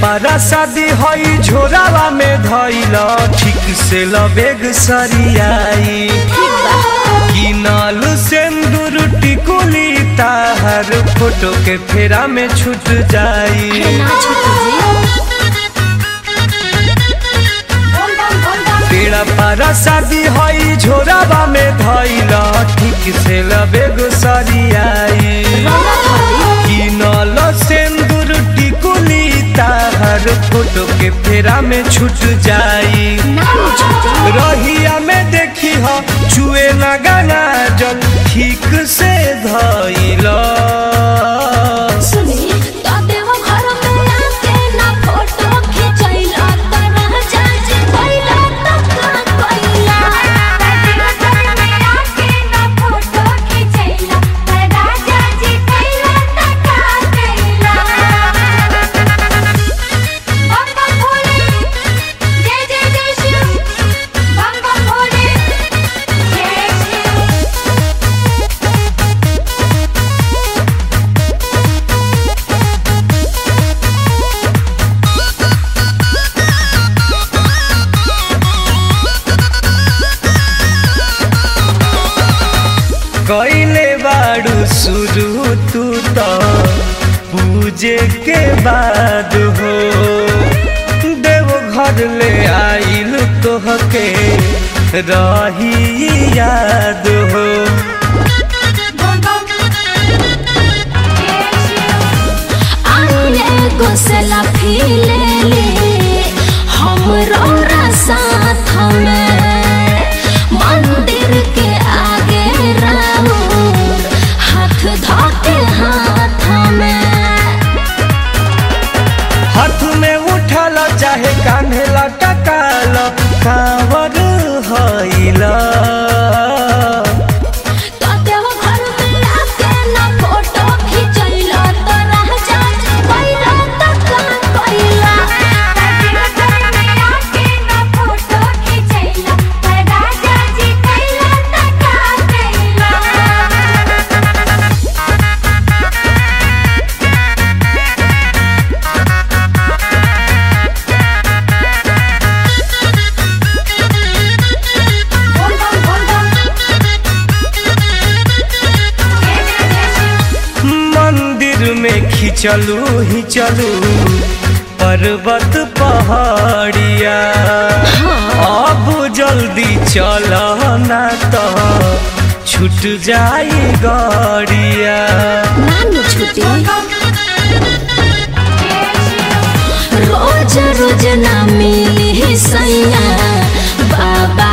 पारा शादी हई झोरावा में धैल ठीक से लबेग सरियाई किनल सिंदूर टिकुली ताहर फोटो के फेरा में छूट जाई ना छूटे जी पेड़ा पारा शादी हई झोरावा में धैल ठीक से लबेग सरियाई रौला खाली किनल सिंदूर टिकुली ताहर फोटो के फेरा में छूट जाई ना छूटे रहिया में देखी ह छुए ना गाना जल ठीक से धैल सुनी तो देव घर में आके ना फोटो खिंचैला त रह जाजे पहिला त का कइला देव घर में आके ना फोटो खिंचैला त रह जाजे पहिला त का कइला बम बम भोले जय जय जय शिव बम बम भोले जय शिव कैले बाड़ू शुरू तू तो पूजे के बाद हो देव घर ले आइल तोहके रही याद हो बम बम जय शिव आइले गोसला फीले ले हमरो साथ में मंदिर के आगे राउर हाथ धोके हाथ में हाथ में उठल चाहे कान्हे लटकाल कांवर हईला तो देव घर में आके ना फोटो खिंचैला तो रह जाजे पहिला त का कइला देव घर में आके ना फोटो खिंचैला तो रह जाजे पहिला त का कइला बोल बम बोल बम जय जय जय शिव मंदिर में खिंचलू ही चलू पर्वत पहाड़िया अब जल्दी चल ना तो छूट जाई गाड़िया नानु छुट्टी रोज रोज ना मिली सैया बाबा